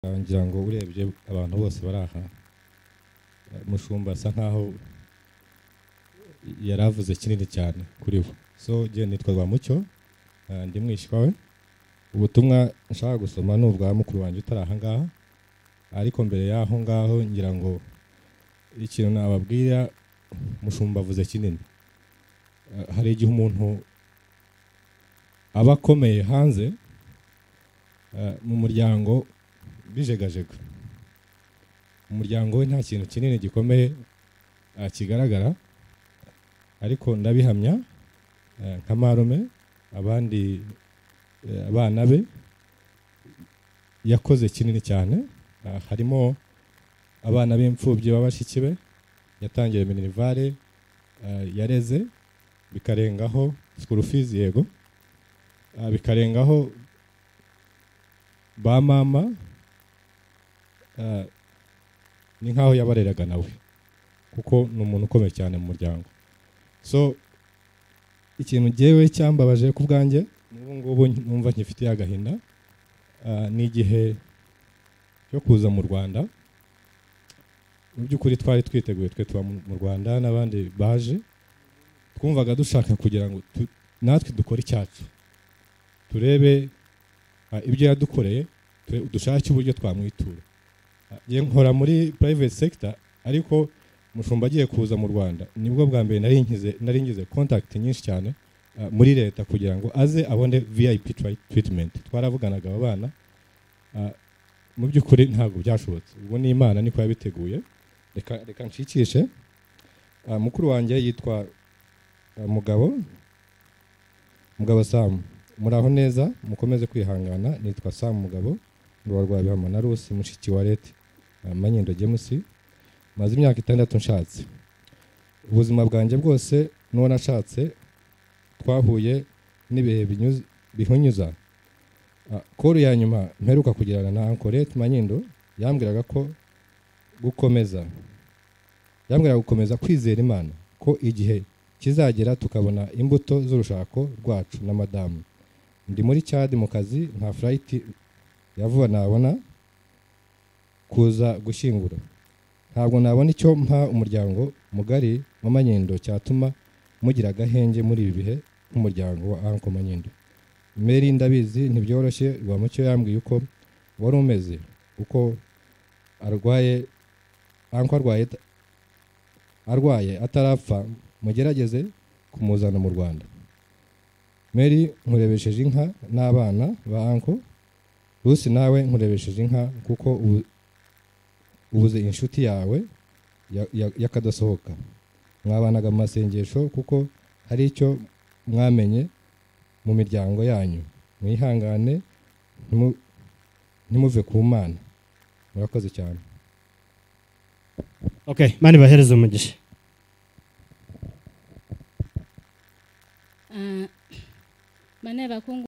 ngira ngo urebye abantu bose bari aha mushumba asa nkaho yari avuze kinini cyane kuri we so ngiye nitwa Rwamucyo eh, ndi mwishywa we ubutumwa nshaka gusoma ni ubwa mukuru wanjye utari aha ngaha ariko mbere y'aho ngaho ngira ngo ikintu nababwira mushumba avuze kinini Eh, hari igihe umuntu aba akomeye hanze eh, mu muryango bijegajega umuryango we nta kintu kinini gikomeye eh, kigaragara ariko ndabihamya eh, nka marume abandi eh, abana be yakoze kinini cyane Eh, harimo abana b'imfubyi b'abashiki be yatangiye minerivare eh, yareze bikarengaho school fees yego eh, bikarengaho ba mama eh, ni nk'aho yabareraga nawe kuko ni umuntu ukomeye cyane mu muryango so ikintu ngewe cyambabaje ku bwanjye n'ubu ngubu numva nkifitiye agahinda ah, ni igihe cyo kuza mu rwanda mu by'ukuri twari twiteguye twe tuba mu mu rwanda n'abandi baje twumvaga dushaka kugira ngo tu- natwe dukore icyacu turebe ah, ibyo yadukoreye ture- dushake uburyo twamwitura njye nkora muri private sector ariko mushumba agiye kuza mu rwanda nibwo bwa mbere nari ngize nari ngize contact nyinshi cyane ah, muri leta kugira ngo aze abone vip tra- treatment twaravuganaga aba bana ah, mu by'ukuri ntabwo byashobotse ubwo ni imana niko yabiteguye reka reka nshikishe Ah, mukuru wanjye yitwa ah, mugabo mugabo sam muraho neza mukomeze kwihangana nitwa sam mugabo rwa rwa bihama na rusi mushiki wa leta manyindo james maze imyaka itandatu nshatse ubuzima bwanjye bwose n'uwo nashatse twahuye n'ibihe binyuze- bihunyuza Ah, koru ya nyuma mperuka kugirana na ankorete manyindo yambwiraga ko gukomeza yambwiraga gukomeza kwizera imana ko igihe kizagera tukabona imbuto z'urushako rwacu na madamu ndi muri cyadi mu kazi nta furayiti ya vuba nabona kuza gushyingura ntabwo nabona icyo mpa umuryango mugari wa manyindo cyatuma mugira agahenge muri ibi bihe nk'umuryango wa anko manyindo meri ndabizi ntibyoroshye rwamucyo yambwiye uko wari umeze uko arwaye anko arwaye ata- arwaye atarapfa mugerageze kumuzana mu rwanda meri nkurebesheje inka n'abana ba anko rusi nawe nkurebesheje inka kuko ubu- ubuze inshuti yawe ya- ya- y'akadasohoka mwabanaga mu masengesho kuko hari icyo mwamenye mu miryango yanyu mwihangane ntimu- ntimuve ku mana murakoze cyane okay mani bahereze umugisha Ah, bane bakungu